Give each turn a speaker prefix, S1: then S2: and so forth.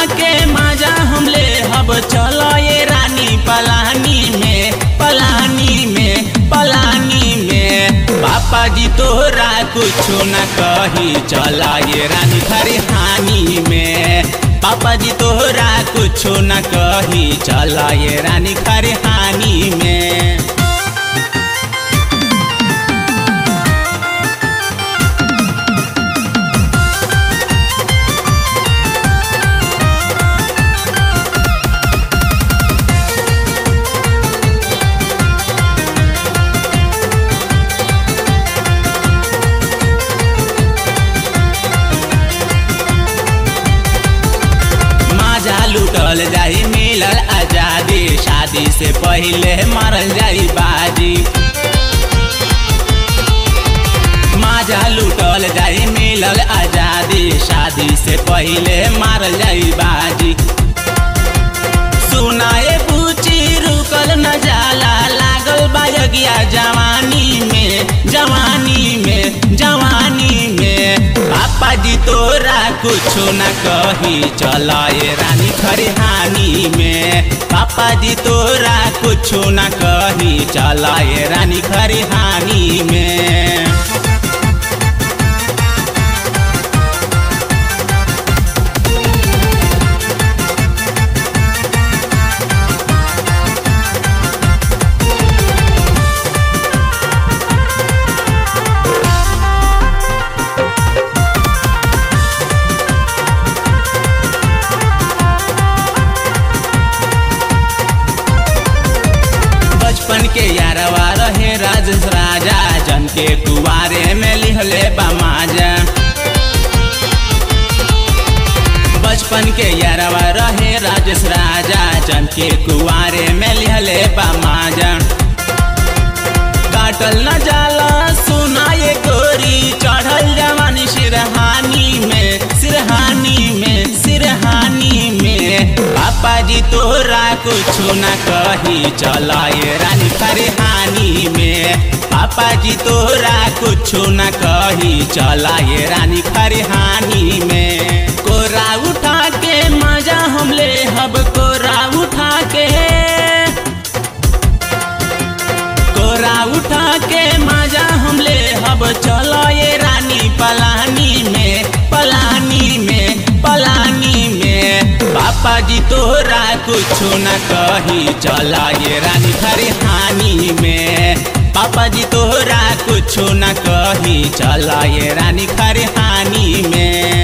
S1: के माजा हम ले हब चलो ये रानी पलानी में पलानी में पलानी में पापा जी तोरा कुछो न कही चला ये रानी खरिहानी में पापा जी तोरा कुछो न कही चला ये रानी खरिहानी में माजा लुटल जाई मिलल आजादी शादी से पहले मरल जाई बाजी माजा लुटल जाई मिलल आजादी शादी से पहले मारल जाई बाजी सुनाए पूछी रुकल न जाला लागल बायगिया जवानी में जवानी में जवानी में पापा जी तोरा कुछो न कही चलाए रानी खरिहानी में पापा जी तोरा कुछो न कही चलाए रानी खरिहानी में बचपन के यारवा रहे राजेश राजा जन के कुआरे में लिहले बमाजा बचपन के यारवा रहे राजेश राजा जन के कुआरे में लिहले बमाजा काटल न जाला सुनाए गोरी चढ़ल जवानी सिरहानी में सिरहानी में सिरहानी में पापा जी तोरा कुछो न कही चलाए रानी फरहानी में पापा जी तोरा कुछो न कही चलाए रानी फरहानी में कोरा उठा के मजा हम ले हब कोरा उठा के कोरा उठा के मजा हम ले हब चलो ये रानी पलानी में पलानी में पलानी में पापा जी तोरा कुछो न कही चला ये रानी खरिहानी में पापा जी तोरा कुछो न कही चला ये रानी खरिहानी में